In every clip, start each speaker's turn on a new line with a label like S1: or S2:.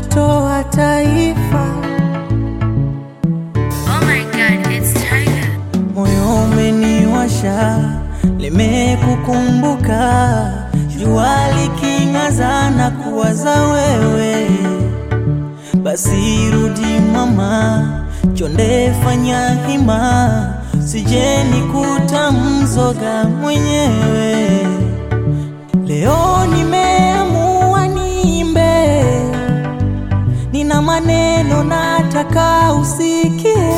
S1: mtoto wa taifa.
S2: Oh my god, it's Tiger.
S1: Moyo umeniwasha, limekukumbuka, jua liking'aza na kuwaza wewe. Basi rudi mama, chonde fanya hima, sije nikuta mzoga mwenyewe. Leo nimeamua niimbe, nina maneno nataka usikie.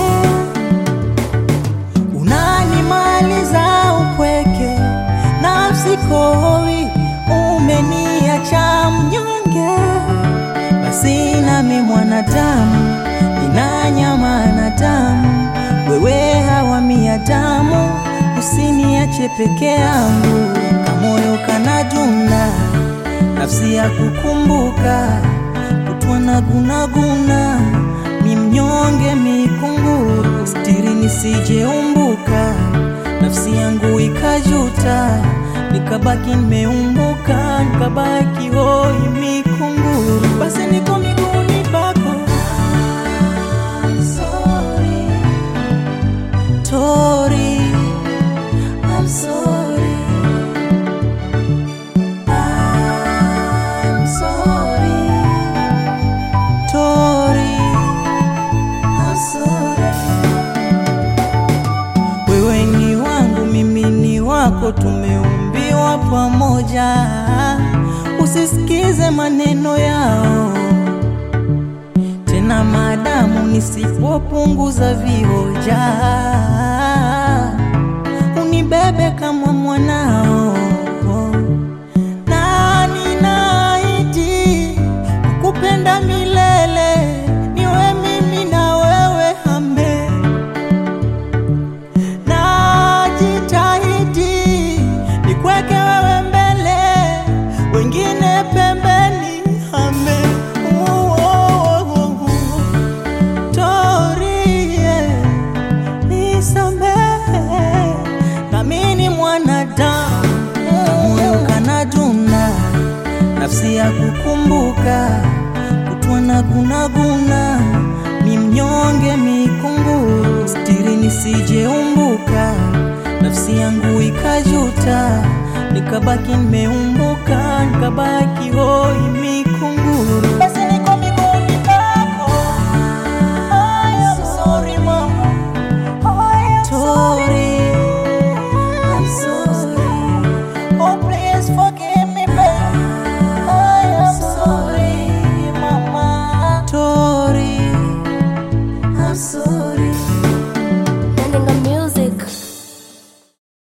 S1: Unanimaliza upweke, nafsi koi, umeniacha mnyonge. Basi nami mwanadamu, nina nyama na damu, wewe hawamia damu, usiniache peke yangu, kamoyo kanadunda, nafsi ya kukumbuka, kutwa na gunaguna, mi mnyonge mikunguru, stiri nisijeumbuka, nafsi yangu ikajuta, nikabaki nimeumbuka, nikabaki hoi mikunguru, basi niko miguuni pako. I'm sorry, Tori, I'm sorry. I'm sorry, Tori, I'm sorry. Wewe ni wangu, mimi ni wako, tumeumbiwa pamoja. Usisikize maneno yao tena, madamu nisipopunguza vioja, unibebe kama mwanao na ninaahidi kukupenda milele, niwe mimi na wewe hambe najitahidi nikweke wewe mbele, wengine pembeni hame. Oh, oh, oh, oh. Torie, nisamehe, nami ni mwanadamu, moyo kanadunda, nafsi ya kukumbuka, kutwa na gunaguna, mi mnyonge mikunguru, stiri nisijeumbuka, nafsi yangu ikajuta, nikabaki nimeumbuka, nikabaki